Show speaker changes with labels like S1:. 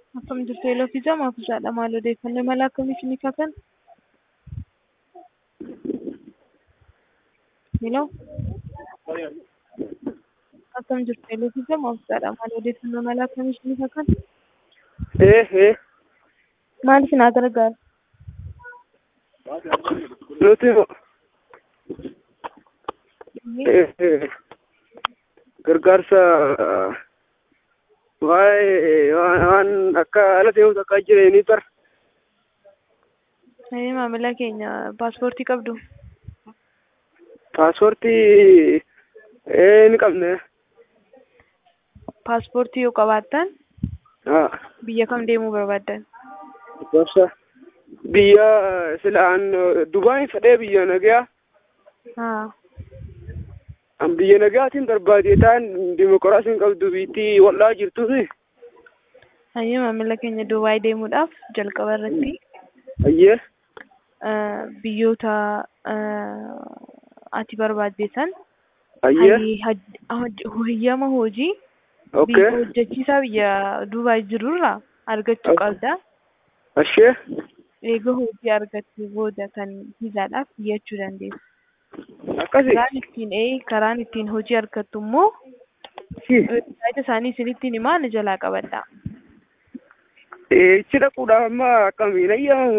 S1: Akkam jirtu Eeloo fi Jamaa fi Jaadha maal odeeffannoo mala akkamiif ni kafan? Eeloo akkam jirtu Eeloo fi Jamaa fi Jaadha maal odeeffannoo mala akkamiif ni kafan?
S2: Eh, eh.
S1: Maal isin haa gargaaru?
S2: Nuti eh, eh, gargaarsa waa'ee waan waan akka ala ta'uus akka jireenii tar
S1: Ee, maamila keenya paaspoortii qabdu.
S2: paaspoortii eh, ni qabne.
S1: Paaspoortii yoo qabaattan
S2: Ah,
S1: biyya kam deemuu barbaaddan?
S2: gorsa biyya silaan Dubaay fedhee biyya nagayaa
S1: Haa.
S2: an biyya nagayaatiin barbaade ta'an dimokiraasiin qabdu biittii wal'aa jirtuuti.
S1: Hayyee maamila keenya Dubaay deemuudhaaf jalqaba irratti
S2: Ayyee.
S1: eh, biyyoota eh, ati barbaaddesan
S2: Ayyee.
S1: hayyi- haj- hoj- hayyama hojii
S2: Okay.
S1: biyya hojjechiisaa biyya Dubaay jirurraa argachuu
S2: Okay.
S1: qabda.
S2: Ashee.
S1: Eega hojii argattee booda kan viizaadhaaf iyyachuu dandeessu.
S2: Akkasi.
S1: Karaan ittiin ee karaan ittiin hojii argattu immoo websaayita isaanii isinittiin himaa ni jalaa qabadha.
S2: Eh, ichi dhaquudhaaf amma akkamiin ayyaamamu